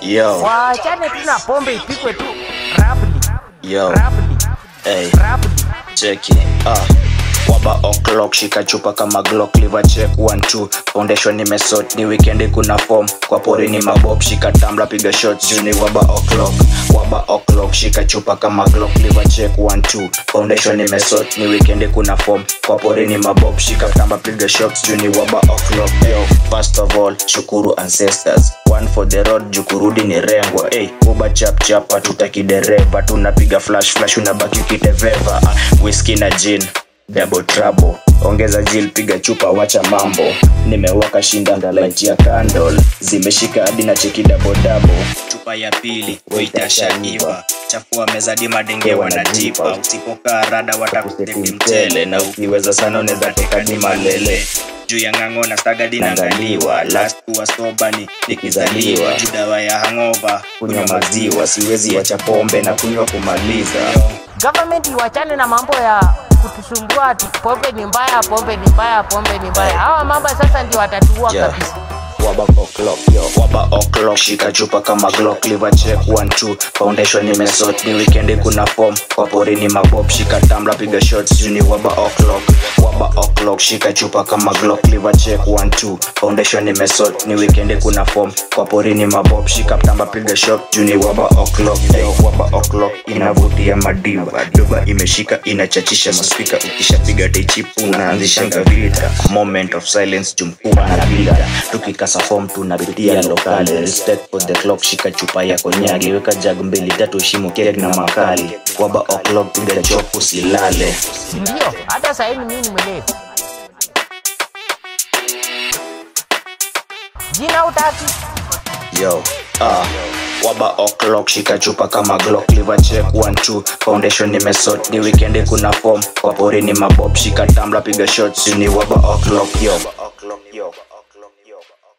Yo, waachane tu na pombe ipikwe tu rapidly yo, rapidly hey, rapidly cheki, ah. Waba o'clock, shika chupa kama Glock, liver check 1 2 foundation nimesort, ni weekend kuna form kwa pori ni mabob, shika tambla piga shots juu ni waba o'clock, waba o'clock, shika chupa kama Glock, liver check 1 2 foundation nimesort, ni weekend kuna form kwa pori ni mabob, shika tamba piga shots juu ni waba o'clock, yo first of all shukuru ancestors one for the road jukurudi ni rengwa hey, uba chap chap hatutaki dereva tunapiga flash flash unabaki ukiteveva uh, whisky na gin double trouble ongeza jil piga chupa wacha mambo nimewaka shinda ndalaiti ya candle zimeshika hadi na cheki double double chupa ya pili uitashaiva chafua mezadi madenge wanajipa usipokaa rada watakustepi mchele na ukiweza sana unaweza tekadi malele juu ya ng'ang'o na stagadi naangaliwa last kuwa soba ni nikizaliwa juu dawa ya hangova kunywa maziwa siwezi wacha pombe na kunywa kumaliza government iwachane na mambo ya kutusumbua ati pombe ni mbaya pombe ni mbaya pombe ni mbaya hawa mambo sasa ndio watatuua Yeah. kabisa Waba o'clock, yo. Waba o'clock, shika chupa kama Glock, liver check 1 2 foundation nimesort, ni weekend kuna form kwa pori ni mabob, shika tambla piga shots juu ni waba o'clock, waba o'clock, shika chupa kama Glock, liver check 1 2 foundation nimesort, ni weekend kuna form kwa pori ni mabob, shika tamba piga shot juu ni waba o'clock, yo. Waba o'clock inavutia madiva, doba imeshika inachachisha maspika, ukishapiga teichipu unaanzishanga vita, moment of silence jumkuba na bila tukikasa form tunapitia lokale respect for the clock shika chupa ya konyagi weka jag mbili tatu shimo kek na makali waba o'clock piga chop usilale ndio hata sahii ni mimi mwenyewe jina utaki yo ah waba o'clock shika chupa kama glock liver check 1 2 foundation nimesort ni weekend kuna form kwa pori ni mabob shika tambla piga shots ni waba o'clock yo